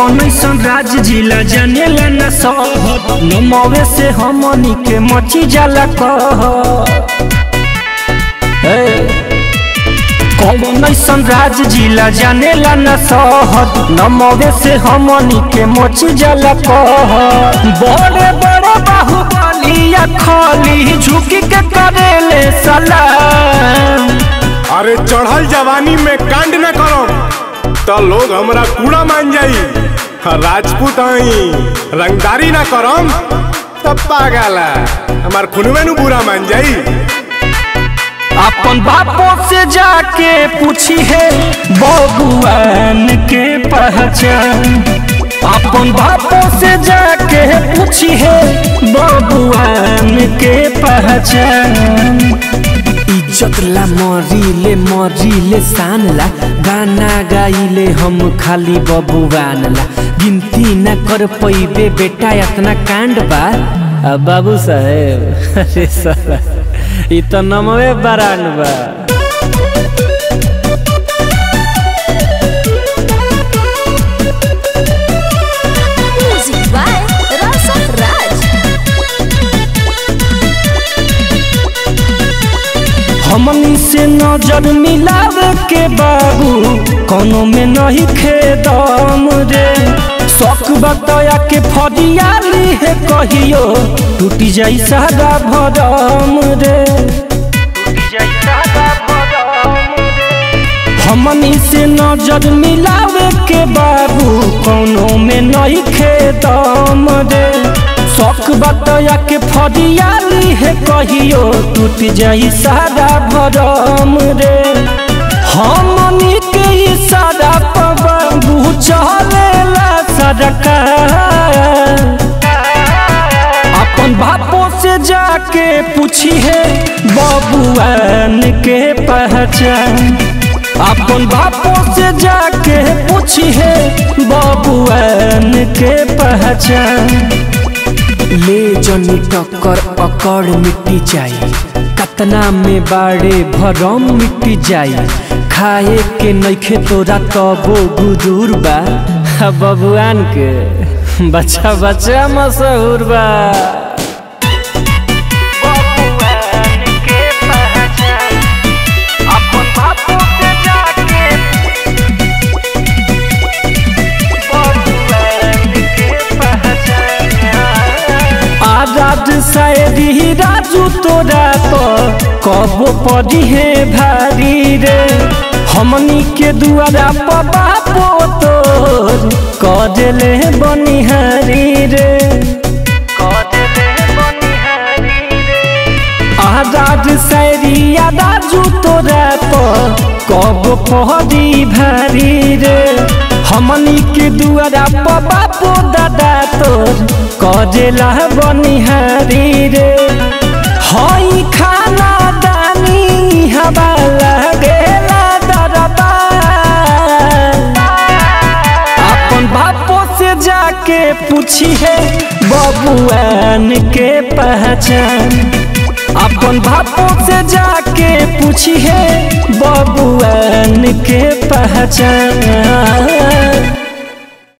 कौन ऐसन राज जिला जानेला न सहत नमवे से हमनी के मची जाला कह कौन ऐसन राज जिला जानेला न सहत नमवे से हमनी के मची जाला कह बड़े बड़े बाहुबलिया खली झुकी के करेले सलाम अरे चढ़ल जवानी में कांड न करो तो लोग हमरा कूड़ा मान जाई हाँ, राजपूत आई रंगदारी ना करम तब पागल है हमार खुनवे नु बुरा मान जाई अपन बापों से जाके पूछी है बबुआन के पहचान अपन बापों से जाके पूछी है बबुआन के पहचान इज्जत ला मरीले मरीले शान ला गाना गाइले हम खाली बबुआन ला गिनती न कर पैबे बेटा इतना कांड बा अब बाबू साहेब अरे साला इ तो नमवे बरान बा Music by Rasa Raj. हमनी से नजर मिलावे के बाबू कोनो में नहीं खेदम रे शौक बतया के फरियाली है कहियो टूटी जाई सादा भरम रे हमनी से नजर मिलावे के बाबू कोनो में नहीं खेदम रे शौक बतया के फरियाली है कहियो टूट जाई सादा भरम रे हमनी के इशारा पर बाबू चलेला सरकार अपन बापों से जाके पूछी है बबुआन के पहचान अपन बापों से जाके पूछी है बबुआन के पहचान ले जनी टक्कर अकड़ मिट्टी जाई कतना में बाड़े भरम मिट्टी जाई खाए के नइखे तोरा तबो गुजूर बा आ बबुआन के बच्चा बच्चा मशहूर बा बबुआन के पहचान अपन बापों से जाके आजाद शायरी राजू तोरा तो कबो पड़ी है भारी रे हमनी के दुआरा पर बापो तोर कजले बनिहारी रे आजाद शायरी राजू तोरा तो कब पहरी भारी रे हमनी के दुआरा पर बापो दादा तोर कजेला बनिहारी रे हई खाना दानी हवा लागेला दरबा अपन बापों से जाके पूछी है बबुआन के पहचान अपन बापों से जाके पूछी है बबुआन के पहचान